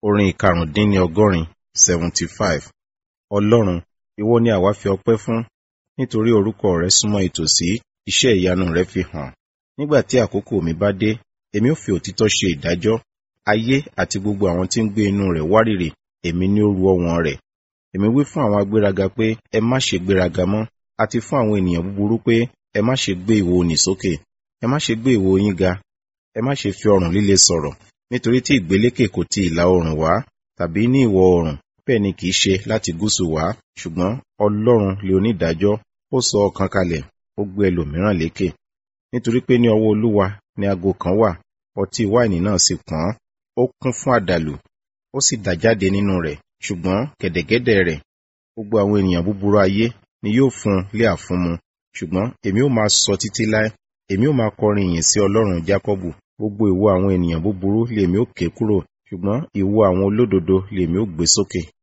Orin ìkarùndínní ọgọ́rin seventy five. Ọlọ́run, ìwọ ni àwa fi ọpẹ́ fún, nítorí orúkọ rẹ súnmọ́ ìtòsí, iṣẹ́ ìyanu rẹ fi hàn. Nígbà tí àkókò mi bá dé, èmi ó fi òtítọ́ ṣe ìdájọ́. Ayé àti gbogbo àwọn tí ń gbé inú rẹ̀ wárìrì, èmi ni ó ru ọwọ́n rẹ̀. Èmi wí fún àwọn agbéraga pé, ẹ má ṣe gbéraga mọ́, àti fún àwọn ènìyàn búburú pé, ẹ má ṣe gbé ìwo nì sókè. Ẹ má ṣe gbé ìwo yín ga, ẹ má ṣe fi ọrùn líle sọ̀rọ̀, nítorí tí ìgbélékè kò ti ìlà oòrùn wá, tàbí ní ìwọ̀ oòrùn, bẹ́ẹ̀ ni kì í ṣe láti gúúsù wá, ṣùgbọ́n Ọlọ́run lè onídàájọ́, ó sọ ọ̀kan kalẹ̀, ó gbé ẹlòmíràn lékè. Nítorí pé ní ọwọ́ Olúwa ni ago kan wà, ọtí wáìnì náà sì pọ́n, ó kún fún àdàlù, ó sì dà jáde nínú rẹ̀, ṣùgbọ́n gẹ̀dẹ̀gẹ̀dẹ̀ rẹ̀, gbogbo àwọn ènìyàn búburú ayé ni yóò fún un lé àfúnmu. Ṣùgbọ́n èmi ó máa sọ títí láé, èmi ó máa kọrin ìyìn sí Ọlọ́run Jákọ́bù. Gbogbo ìwo àwọn ènìyàn búburú lèmi ó ké kúrò, ṣùgbọ́n ìwo àwọn olódodo lèmi ó gbé sókè.